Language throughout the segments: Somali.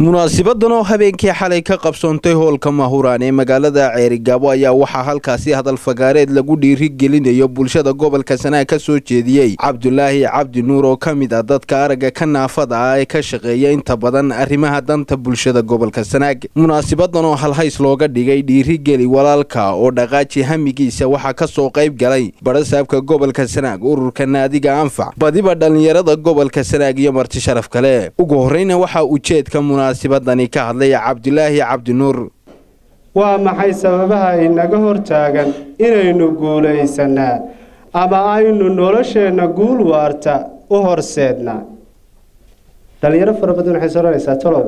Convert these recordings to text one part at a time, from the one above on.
munaasibadan oo habeenkii xalay ka qabsoontay hoolka mahuraan ee magaalada ceerigaabo ayaa waxaa halkaasi hadal fagaareed lagu dhiirigelinayo bulshada gobolka sanaag ka soo jeediyey cabdulaahi cabdi nuur oo ka mid ah dadka aragga ka naafada ah ee ka shaqeeya inta badan arrimaha danta bulshada gobolka sanaag munaasibadan oo halhays looga dhigay dhiirigeli walaalka oo dhaqaaji hamigiisa waxaa ka soo qayb galay barasaabka gobolka sanaag ururka naadiga anfac badiba dhallinyarada gobolka sanaag iyo marti sharaf kale ugu horreyna waxaa ujeedka munaasibadani ka hadlay cabdulaahi cabdinuur waa maxay sababaha inaga hortaagan inaynu guulaysanaa ama aynu nolosheenna guul waarta u horseednaa dhallinyaro fara badan waxay soranaysaa tolow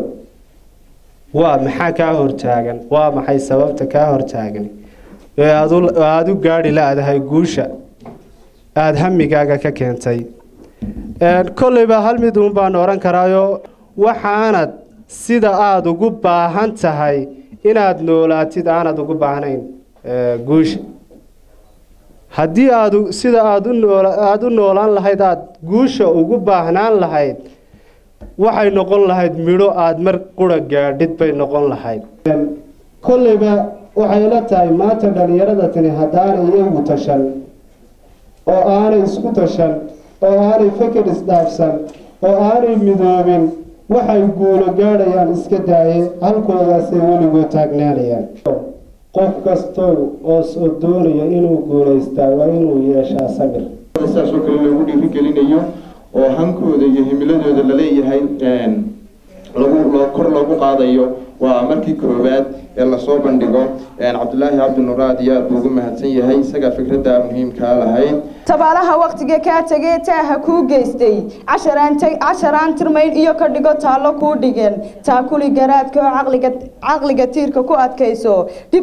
waa maxaa kaa hortaagan waa maxay sababta kaa hortaagan ee aada u gaadhi la-dahay guusha aada hamigaaga ka keentay kolleyba hal mid uun baan odhan karaayo waxaanad sida aada ugu baahan tahay inaad noolaatid aanad ugu baahnayn guusha haddii aad sida aad aada u noolaan lahayd aada guusha ugu baahnaan lahayd waxay noqon lahayd midho aada mar qura gaadhid bay noqon lahayd kolleyba waxay la tahay maanta dhallinyarada tani haddaanay iyagu tashan oo aanay isku tashan oo aanay feker isdhaafsan oo aanay midoobin waxay guulo gaadhayaan iska daaye halkoodaasay weligood taagnaanayaan qof kastow oo doonaya inuu guulaystaa waa inuu yeeshaa samir saasoo kale loogu dhiirigelinayo oo hankooda iyo himiladooda laleeyahay lagu kor loogu qaadayo waa markii koowaad ee lasoo bandhigo cabdulaahi cabdinuur aad iyo aad buu ugu mahadsan yahay isagaa fikradda muhiimkaa lahayd tabaalaha waktiga kaa tegee taaha kuu geystay casharaan tirmayn iyo ka dhigo taallo kuu dhigeen taakuli garaadka oo caqliga tiirka ku adkayso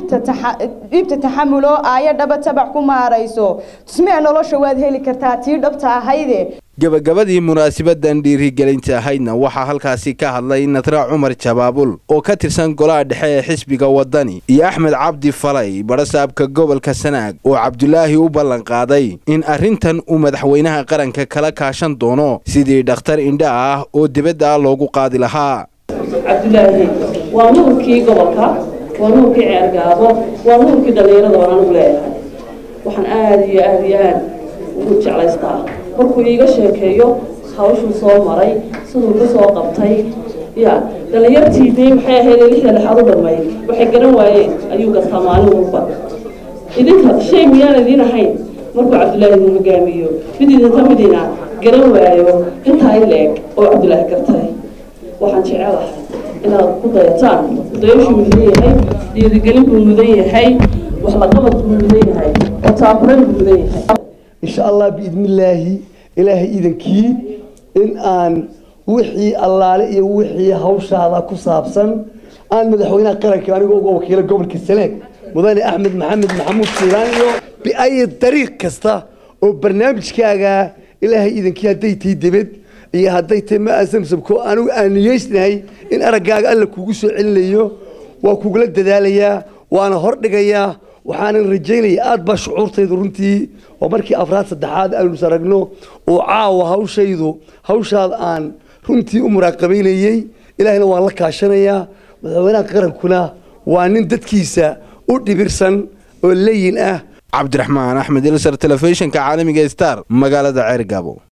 dhibta taxamuloo aayo dhaba tabac ku maarayso tusmee nolosha waad heli kartaa tii dhabta ahayde gabagabadii munaasibadan dhiirigelinta ahaydna waxaa halkaasi ka hadlay nadra cumar jabaabul oo ka tirsan golaha dhexe ee xisbiga wadani iyo axmed cabdi falay barasaabka gobolka sanaag oo cabdulaahi u ballan qaaday in arrintan uu madaxweynaha qaranka kala kaashan doono sidii dhakhtar indha ah oo dibadda loogu qaadi lahaa cabdulaahi waa nuurkii gobolka waa nuurkii ceergaabo waa nuurkii dhallinyarada waan anugu leeyahay waxaan aada iyo aada iyo aad ugu jeclaystaa markuu iiga sheekeeyo hawshuu soo maray siduu ka soo qabtay ya dhallinyartii dee maxay ahayd lixda lexaad u dhammayd waxay garan waayeen ayuu gartaa maalin walba idinka shay miyaan idiin ahayn markuu cabdulaahi idin hogaamiyo mid idinka midina garan waayo intaa in la-eg oo cabdulaahi gartay waxaan jecelahay inaad ku dayataan dayashuu mudan yahay dhiirigelin buu mudan yahay wax laqabad buu mudan yahay oo taakuran buu mudan yahay insha allah biidni illaahi ilaahay iidankii in aan wixii allaale iyo wixii hawshaada ku saabsan aan madaxweynaha qaranka anigoo uga wakiilo gobolka sanaag mudane axmed maxamed maxamuud siilaan iyo biayi dariiq kasta oo barnaamijkaaga ilaahay iidankii hadday tahay debed iyo hadday tahay ma asamsamko anigu aan niyeysnahay in araggaaga alla kugu soo celinayo waa kugula dadaalayaa waana hordhigayaa waxaanan rajaynaya aada baa shucuurtaydu runtii oo markii afraad saddexaad aanu aragno oo caawa hawshaydu hawshaad aan runtii u muraaqabaynayey ilaahayna waan la kaashanayaa madaxweynaha qarankuna waa nin dadkiisa u dhibirsan oo leyin ah cabdiraxmaan axmed ilsar telefishinka caalamiga star magaalada ceergaabo